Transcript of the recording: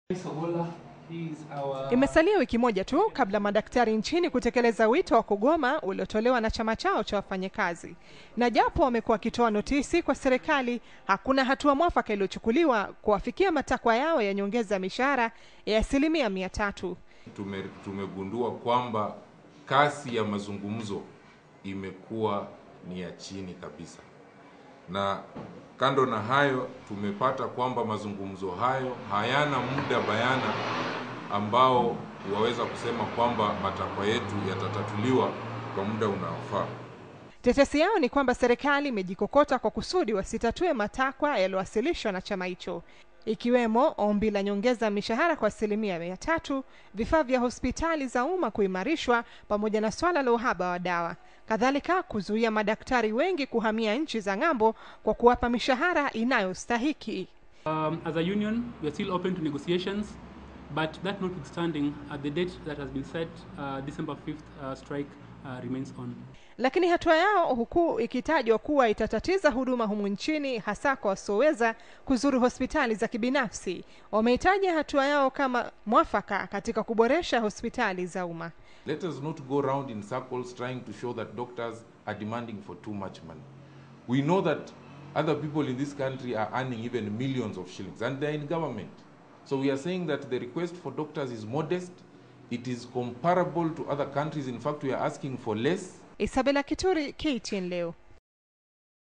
Imesalia wiki moja tu kabla madaktari nchini kutekeleza wito wa kugoma uliotolewa na chama chao cha wafanyakazi, na japo wamekuwa wakitoa notisi kwa serikali, hakuna hatua mwafaka iliyochukuliwa kuwafikia matakwa yao ya nyongeza ya mishahara ya asilimia mia tatu. Tume, tumegundua kwamba kasi ya mazungumzo imekuwa ni ya chini kabisa, na kando na hayo tumepata kwamba mazungumzo hayo hayana muda bayana ambao waweza kusema kwamba matakwa yetu yatatatuliwa kwa muda unaofaa. Tetesi yao ni kwamba serikali imejikokota kwa kusudi wasitatue matakwa yaliyowasilishwa na chama hicho, ikiwemo ombi la nyongeza mishahara kwa asilimia mia tatu, vifaa vya hospitali za umma kuimarishwa, pamoja na swala la uhaba wa dawa. Kadhalika, kuzuia madaktari wengi kuhamia nchi za ng'ambo kwa kuwapa mishahara inayostahiki. Um, as a union, we are still open to negotiations, but that notwithstanding, at the date that has been set, uh, December 5th uh, strike uh, remains on. Lakini hatua yao huku ikitajwa kuwa itatatiza huduma humu nchini, hasa kwa wasioweza kuzuru hospitali za kibinafsi, wameitaja hatua yao kama mwafaka katika kuboresha hospitali za umma. Let us not go round in circles trying to show that doctors are demanding for too much money. We know that other people in this country are earning even millions of shillings and they're in government. So we are saying that the request for doctors is modest. It is comparable to other countries. In fact, we are asking for less. Isabella Kituri, KTN leo.